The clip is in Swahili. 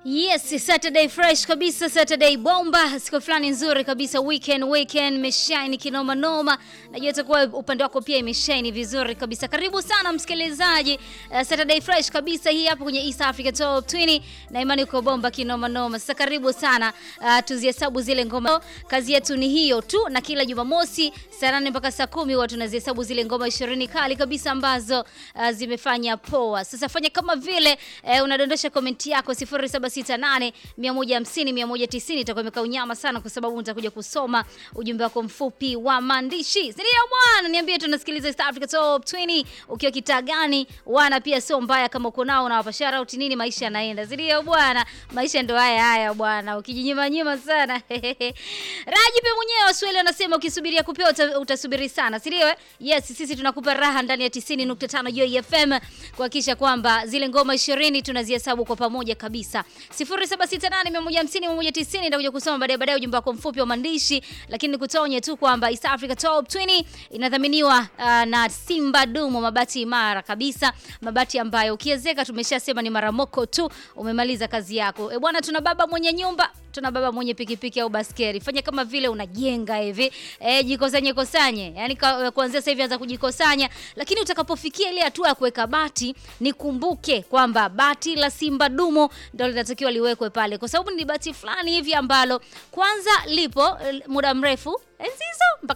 Yes, Saturday fresh kabisa, Saturday bomba, siku fulani nzuri kabisa, weekend weekend imeshine kinoma noma. Najua itakuwa upande wako pia imeshine vizuri kabisa. Karibu sana msikilizaji, uh, Saturday fresh kabisa hii hapa kwenye East Africa Top 20 na imani uko bomba kinoma noma. Sasa karibu sana, uh, tuzihesabu zile ngoma. Kazi yetu ni hiyo tu, na kila Jumamosi saa nane mpaka saa kumi huwa tunazihesabu zile ngoma 20 kali kabisa ambazo uh, zimefanya poa. Sasa fanya kama vile uh, unadondosha komenti yako 0768 150 190 itakuwa imekaa unyama sana, kwa sababu nitakuja kusoma ujumbe wako mfupi wa maandishi. Ndio bwana, niambie tunasikiliza East Africa Top 20 ukiwa kitaa gani? Wana pia sio mbaya kama uko nao, unawapa shout out nini, maisha yanaenda. Ndio bwana, maisha ndo haya haya bwana, ukijinyima nyima sana Raji pe mwenyewe Waswahili wanasema ukisubiria kupewa uta, utasubiri sana, si ndio? Yes, sisi tunakupa raha ndani ya 90.5 Joy FM kuhakikisha kwamba zile ngoma 20 tunazihesabu kwa pamoja kabisa. 0768150190 nitakuja kusoma baadaye baadaye ujumbe wako mfupi wa maandishi, lakini nikutonye tu kwamba East Africa Top 20 inadhaminiwa uh, na Simba Dumo, mabati imara kabisa, mabati ambayo ukiezeka, tumeshasema ni maramoko tu, umemaliza kazi yako. E bwana, tuna baba mwenye nyumba tuna baba mwenye pikipiki au baskeli. Fanya kama vile unajenga hivi eh, jikosanye kosanye, yani kuanzia sasa hivi anza kujikosanya, lakini utakapofikia ile hatua ya kuweka bati, nikumbuke kwamba bati la Simba Dumo ndio linatakiwa liwekwe pale, kwa sababu ni bati fulani hivi ambalo kwanza lipo muda mrefu enzi hizo mpaka